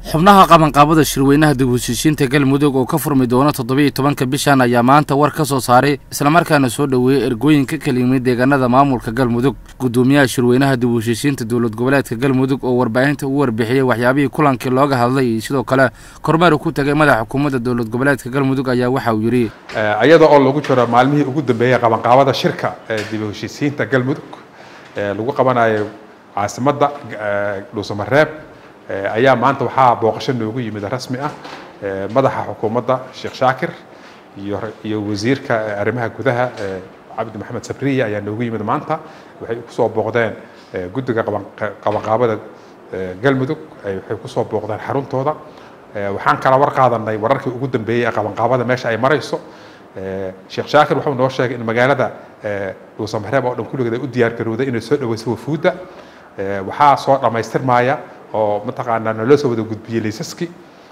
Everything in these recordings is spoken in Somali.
xubnaha qabanqaabada shirweynaha dib heshiishiinta galmudug oo ka furmi doona toddobiiyo tobanka bishan ayaa maanta war ka soo saaray islamarkaana soo dhoweeyey ergooyin ka kala yimid deegaanada maamulka galmudug guddoomiyaha shirweynaha dib heshiishiinta dowlad goboleedka galmudug oo warbaahinta ugu warbixiyey waxyaabihii kulankii looga hadlay iyo sidoo kale kormeer ku tagay madaxa xukuumadda dowlad goboleedka galmudug ayaa waxa uu yidhi iyada oo lagu jiro maalmihii ugu dambeeyey qabanqaabada shirka dib heshiisiinta galmudug lagu qabanayo caasimadda dhuusamareeb ayaa maanta waxaa booqasho noogu yimid rasmi ah madaxa xukuumadda sheekh shaakir iyo iyo wasiirka arrimaha gudaha cabdi maxamed sabriya ayaa noogu yimid maanta waxay kusoo booqdeen guddiga qabanqaabada galmudug waxay kusoo booqdeen xaruntooda waxaan kala war qaadanay wararkii ugu dambeeyey ee qabanqaabada meesha ay marayso sheekh shaakir wuxuu noo sheegay in magaalada dhuusamareeb oo dhan kulligeed ay u diyaar garowday inay soo dhaweyso wafuudda waxaa soo dhammaystirmaya oo mataqaanaa naloo soo wada gudbiyey laysaski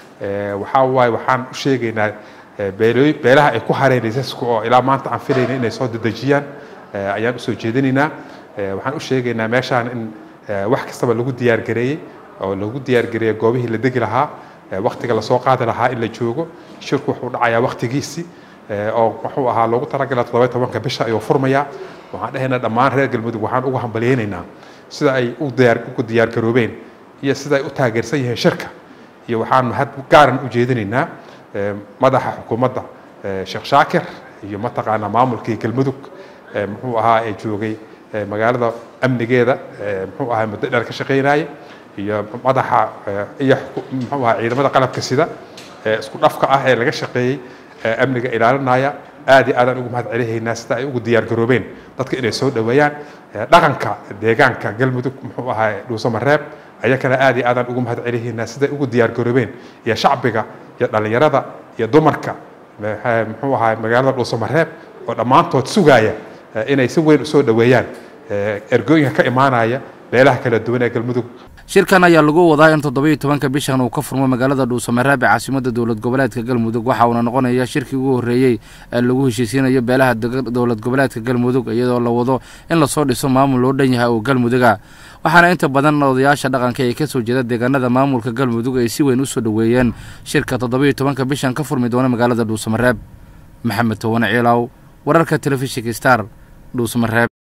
waxaa waaye waxaan u sheegaynaa beelooy beelaha ay ku hareen laysasku oo ilaa maanta aan filayna inay soo dedejiyaan ayaan usoo jeedinaynaa waxaan u sheegaynaa meeshaan in wax kastaba lagu diyaargareeyey oo lagu diyaargareeyey goobihii la degi lahaa waktiga lasoo qaadi lahaa in la joogo shirku wuxuu dhacayaa waktigiisii oo wuxuu ahaa loogu talagalay toddoba tobanka bisha ayuu furmayaa waxaan dhahaynaa dhammaan reer galmudug waxaan ugu hambalyaynaynaa sida ay u diyaar ugu diyaar garoobeen iyo sida ay u taageersan yihiin shirka iyo waxaan mahad gaaran u jeedinaynaa madaxa xukuumadda sheekh shaakir iyo mataqaanaa maamulkii galmudug muxuu ahaa ee joogay magaalada amnigeeda muxuu ahaa muddo dheer ka shaqaynaya iyo madaxa iyo muxuu ahaa ciidamada qalabka sida isku dhafka ah ee laga shaqeeyey amniga ilaalinaya aad iyo aadaan ugu mahad celihaynaa sida ay ugu diyaar garoobeen dadka inay soo dhoweeyaan dhaqanka deegaanka galmudug muxuu ahaa dhuusamareeb ayakana aad iyo aadaan ugu mahad celihaynaa siday ugu diyaar garoobeen iyo shacbiga iyo dhallinyarada iyo dumarka muxuu ahaa magaalada dhuusamareeb oo dhammaantood sugaaya inay si weyn usoo dhoweeyaan ergooyinka ka imaanaya beelaha kala duwan ee galmudug shirkan ayaa lagu wadaa in toddobiiyo tobanka bishan uu ka furmo magaalada dhuusamareeb ee caasimadda dowlad goboleedka galmudug waxa uuna noqonaya shirkii ugu horreeyey ee lagu heshiisiinayo beelaha dowlad goboleedka galmudug iyadoo la wado in lasoo dhiso maamul loo dhan yahay oo galmuduga waxaana inta badan odayaasha dhaqanka ee kasoo jeeda deegaanada maamulka galmudug ay si weyn usoo dhoweeyeen shirka toddobiiyo tobanka bishan ka furmi doona magaalada dhuusamareeb maxamed towane ciilaaw wararka telefishinka star dhuusamareeb